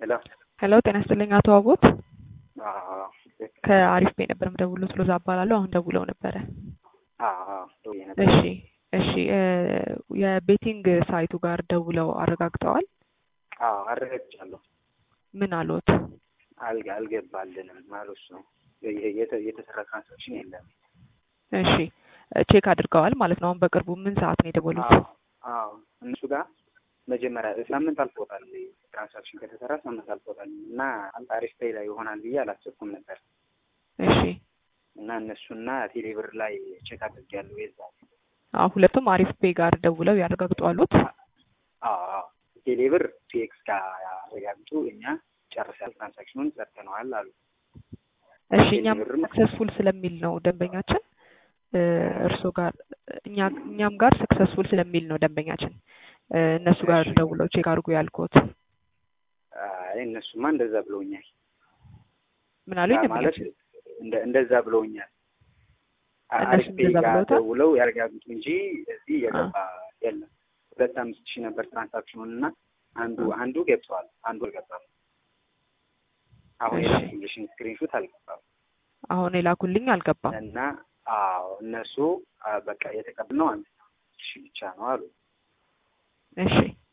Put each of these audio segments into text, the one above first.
ሄሎ ሄሎ ጤና ይስጥልኝ አቶ አቦት አዎ ከአሪፍ ቤ ነበር የምደውሉት ሎዛ እባላለሁ። አሁን ደውለው ነበረ። አዎ ደውዬ ነበር። እሺ እሺ እ የቤቲንግ ሳይቱ ጋር ደውለው አረጋግጠዋል? አዎ አረጋግጫለሁ። ምን አሉት? አልጋ አልገባልንም ማለት ነው። የ- የተ- የተሰራ ትራንሳክሽን የለም። እሺ ቼክ አድርገዋል ማለት ነው። አሁን በቅርቡ ምን ሰዓት ነው የደወሉት? አዎ አዎ እነሱ ጋር መጀመሪያ ሳምንት አልፎታል። ትራንሳክሽን ከተሰራ ሳምንት አልፎታል እና አሪፍ ፔይ ላይ ይሆናል ብዬ አላሰብኩም ነበር እሺ እና እነሱና ቴሌብር ላይ ቼክ አድርጌያለሁ። የዛ አዎ ሁለቱም አሪፍ ፔ ጋር ደውለው ያረጋግጡ አሉት? አዎ አዎ ቴሌብር ፒኤክስ ጋር ያረጋግጡ እኛ ጨርሰናል፣ ትራንሳክሽኑን ሰርተነዋል አሉ። እሺ እኛም ቴሌብርም ሰክሰስፉል ስለሚል ነው ደንበኛችን እ እርስዎ ጋር እኛ እኛም ጋር ሰክሰስፉል ስለሚል ነው ደንበኛችን እ እነሱ ጋር እሺ። ደውለው ቼክ አድርጉ ያልኩት። አይ እነሱማ እንደዛ ብለውኛል። ምን አሉኝ ያ ማለት ደንበኛችን? እንደ እንደዛ ብለውኛል። እነሱ አሪፍ ፔይ እንደዛ ጋር ብለውታል? ደውለው ያረጋግጡ እንጂ እዚህ የገባ የለም። ሁለት አምስት ሺህ ነበር ትራንሳክሽኑን እና አንዱ አንዱ ገብተዋል፣ አንዱ አልገባም። አሁን እሺ። የላኩልሽን ስክሪንሹት አልገባም አሁን የላኩልኝ አልገባም። እና አዎ እነሱ አ፣ በቃ የተቀበልነው አንድ ሺህ ብቻ ነው አሉ እሺ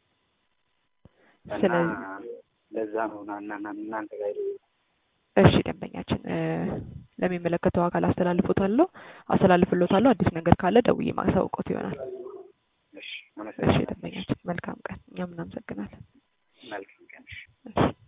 እና ስለዚህ ለዛ ነው ና እና እና እናንተ ጋር የደወልኩት። እሺ ደንበኛችን እ ለሚመለከተው አካል አስተላልፎታለሁ አስተላልፍሎታለሁ። አዲስ ነገር ካለ ደውዬ ማሳውቆት ይሆናል። እሺ እሺ አመሰግናለሁ። ደንበኛችን መልካም ቀን። እኛም እናመሰግናለን። መልካም ቀን። እሺ። እሺ